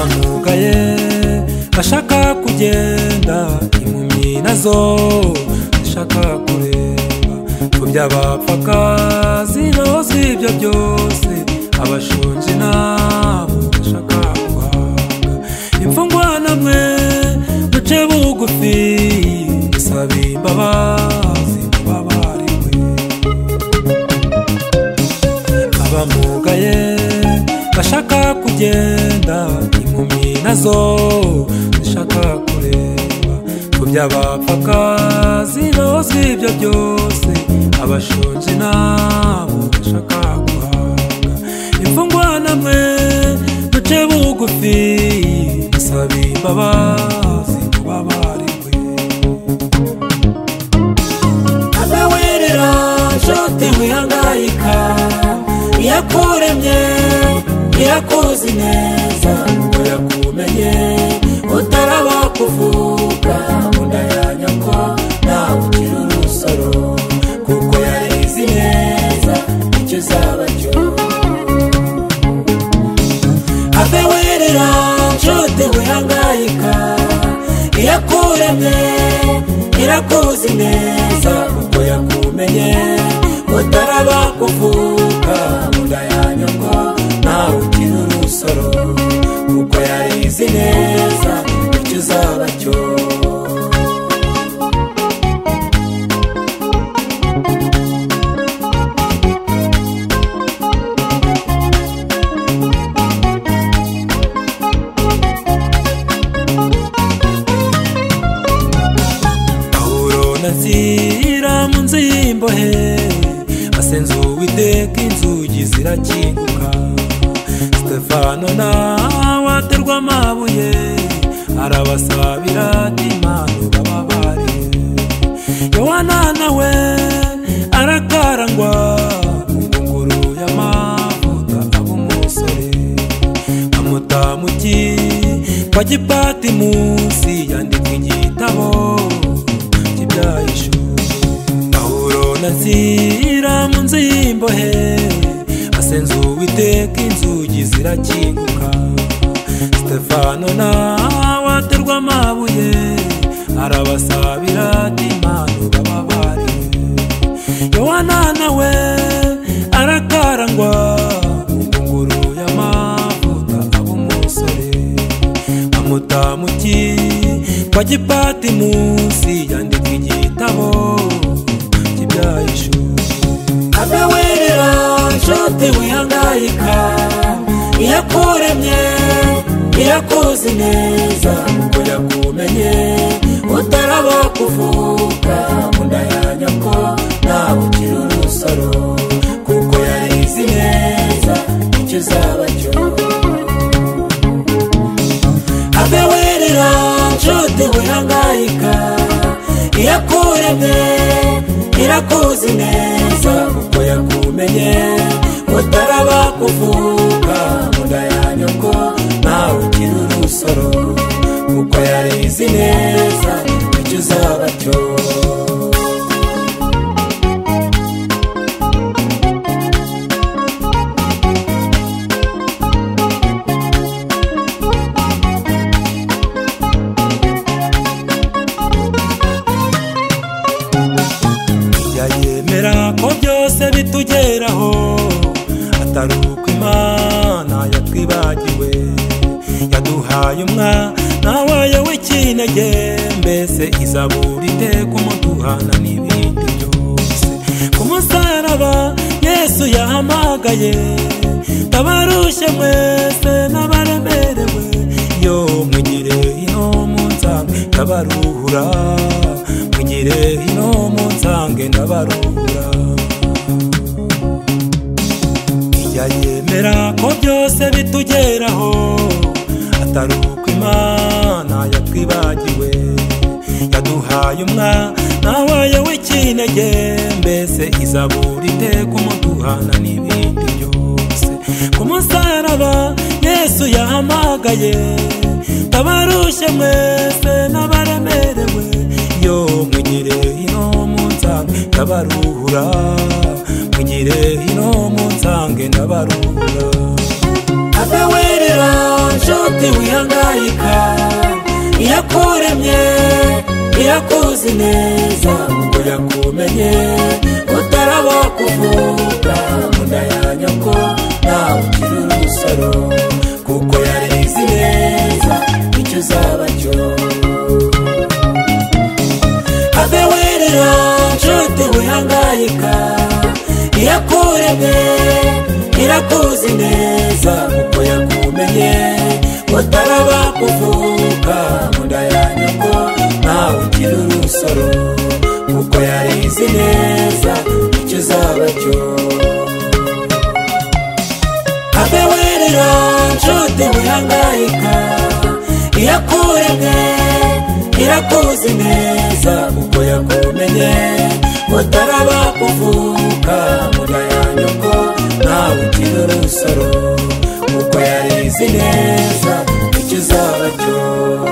ababaye bashaka kugenda impumyi nazo zishaka kureba ku by'abapfaka zirozwa ibyo byose abashonje nabo bashaka guhaga imfungwa namwe muce bugufi dusabe imbabazi ku babariwe abamugaye bashaka kugenda impumyi nazo zishaka kureba ku by'abapfaka zirozwa ibyo byose abashonje nabo bashaka guhaga imfungwa namwe muce bugufi musabe imbabazi ku babariwe abewerera nshuti wihangayika iyakuremye iyakuzi neza ngo yakumenye utaraba kuvuga unda yanyu ko nawe ukiri urusoro kuko yarizi neza icyo uzaba cyo ave werera nshuti wihangayika iyakuremye irakuzi neza kuko yakumenye utaraba kuvuka munda yanyu ngo nawe ukiri urusoro kuko yarizi neza icyo uzaba cyo pawulo na nzira mu nzu y'imbohe basenze uwiteka inzugi zirakinguka sitefano nawe aterwa amabuye arabasabira ati imana ubababariye yohana nawe arakarangwa ingunguru y'amavuta ab'umusore amutamuki kwa gipati munsi yandika igitabo kibyayishuri pawulo na nzira mu nzu y'imbohe basenze uwiteka inzugi zirakinguka sitefano nawe aterwa amabuye arabasabira ati imana ubababariye yohana nawe arakarangwa ingunguru y'amavuta ab'umusore amutamuki kwa gipati munsi yandika igitabo kibyayishuri ave werera nshuti wihangayika iyakuremye iyakuzi neza kuko yakumenye utaraba kuvuka munda yanyu ko nawe ukiri urusoro kuko yarizi neza icyo uzaba cyo ave werera nshuti wihangayika iyakuremye irakuzi neza kuko yakumenye utaraba kuvuka munda yanyu ko nawe ukiri urusoro kuko yarizi neza icyo uzaba cyo Jya yemera ko byose bitugeraho atari uko imana yatwibagiwe yaduhaye umwana wayo w'ikinege mbese izabura iteka umuduhana n'ibindi byose ku musaraba yesu yahamagaye ndabarushye mwese n'abaremerewe iyo mwigire ino munsange ndabaruhura mwigire ino munsange ndabaruhura ijya yemera ko byose bitugeraho atari uko imana yatwibagiwe yaduhaye umwana wayo w'ikinege mbese izabura iteka umuduhana n'ibindi byose ku musaraba yesu yahamagaye abarushye mwese n'abaremerewe iyo mwigire ino munsange ndabaruhura mwigire ino munsange ndabaruhura ave werera nshuti wihangayika yakuzi neza ngo yakumenye utaraba kuvuga munda ya nyoko nawe ukiri urusoro kuko yarizi neza icyo uzaba cyo ave werera nshuti wihangayika irakuremye irakuzi neza kuko yakumenye utaraba kuvuka mu nda ya nyoko ntawe ugira urusoro kuko yarizi neza icyo uzaba cyo ave werera nshuti wihangayika irakuremye irakuzi neza kuko yakumenye utaraba kuvuka muda ya nyoko nawe ukiri urusoro kuko yarizi neza icyo uzaba cyo